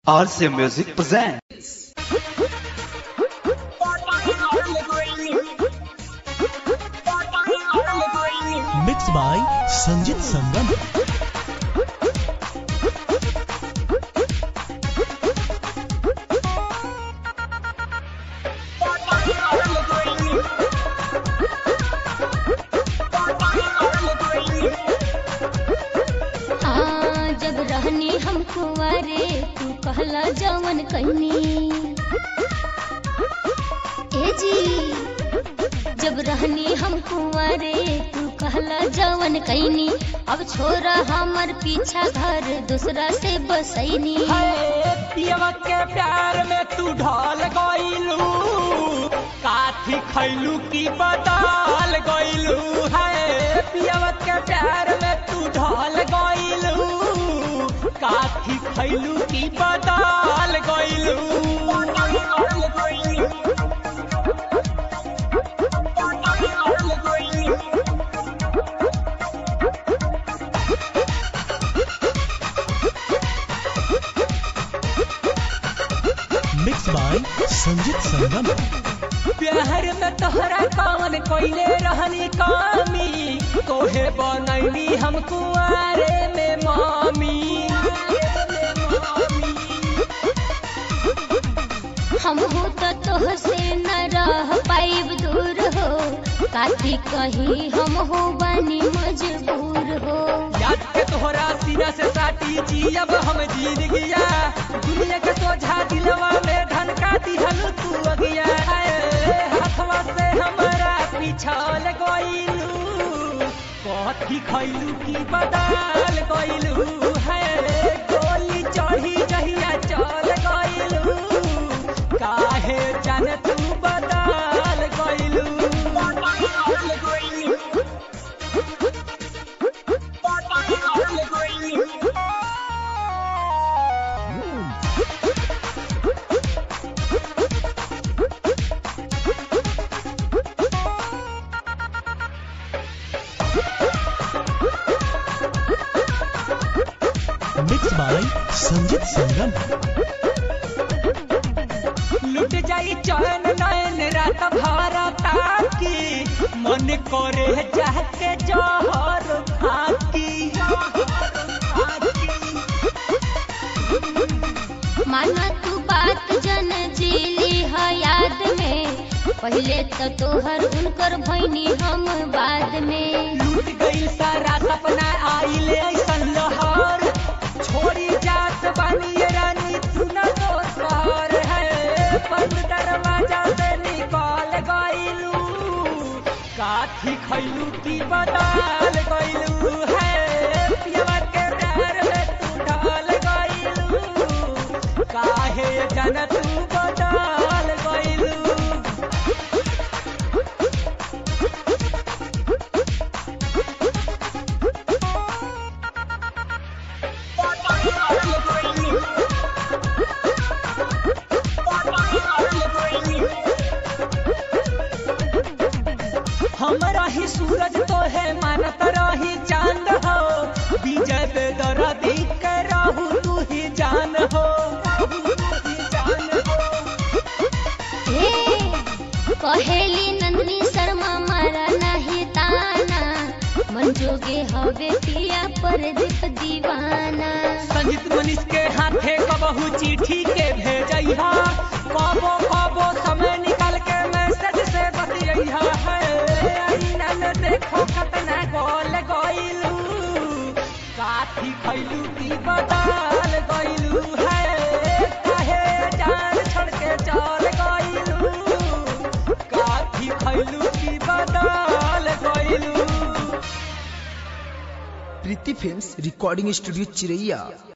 RC Music presents. mixed by Sanjit Sangam. हाँ जब रहनी हम कुंवारे तू कहला जवन कहनी ए जी जब रहनी हम कुंवारे तू कहला जवन कहनी अब छोरा हमर पीछा घर दूसरा से बसैनी पियवा के प्यार में तू ढल गइलू काथी खैलू की बदल गइलू है पियवा के प्यार में तू ढल गइलू काथी खैलू की बदल गइलू Mixed by Sanjit Sangam. प्यार में तोहरा कौन कोइले रहनी कामी तोहे बनैली हम कुआरे में मामी हम हो तो तोह से न रह पाइब दूर हो काती कहीं हम हो बनी मजबूर हो याद के तोहरा सीना से साटी जी अब हम जीत गया दुनिया के सोझा दिलवा में धनका दिहल तू अगिया ए, हाथवा से हमारा पिछल गइलू कथी खैलू की बदल गइलू है गोली चढ़ी जहिया चल गइलू काहे जाने तू बदल गइलू Mixed by Sanjit Sangam. लुट जाई चैन नैन रात भर ताकी मन करे जाके जहर खाकी माना तू बात जन जीली है याद में पहले तो तोहर उनकर भैनी हम बाद में लूट गई सारा सपना आइले ऐसन लहर छोड़ी जात बानी रानी सुना तो सर है बंद दरवाजा से निकल गइलू काठी खैलू की बदल गइलू है पियवा के प्यार में तू ढल गइलू काहे जन तू बदल गइलू हमरा ही सूरज तो है मानत रही चांद हो विजय बेदरा देख के रहू तू ही जान हो हे कहेली नंदनी शर्मा मारा नहीं ताना मन जोगे हवे पिया पर दीप दीवाना संगीत मनीष के हाथे कबहू चिट्ठी के भेजैहा कबो कबो समय निकाल के मैसेज से बतियैहा है आईना में देखो कतना गोल गइलू काठी खैलू की बदल गइलू है काहे जान छोड़ के चल गइलू काठी खैलू की बदल गइलू प्रीति फिल्म्स रिकॉर्डिंग स्टूडियो चिरैया